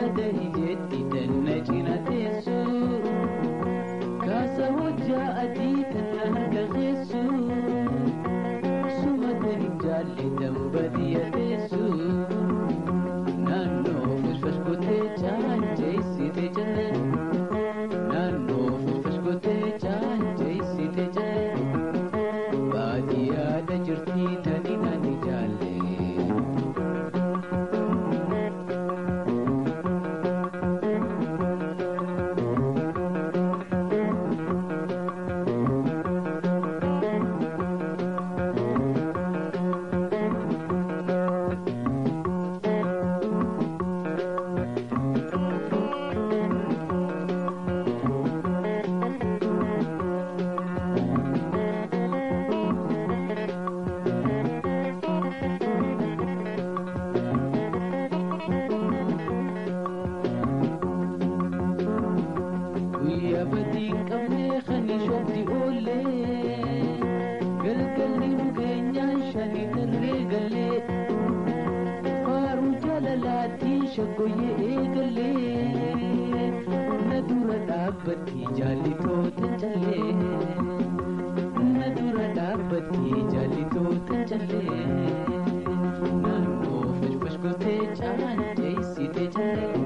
bada hijeetti tanna cina teessu kaasa hojjaa adii tanna harka keessu sumata hin jaalle dambadiya teessu naannoo fashfash gotee caanjeessite jalle naannoo fashfash gotee caanjeessite jalle baadiyyaadha jirtii tani nani jaalle. guyyaa badii qabnee kan shoobdi oollee galgalli dhugeenyaan shanii tarree galee faaruu jaalalaatiin shaggoyyee eegalee na dura dhaabbatti jaallitoota callee na dura dhaabbatti jaallitoota callee naannoo fashfash gotee caanjeessite callee.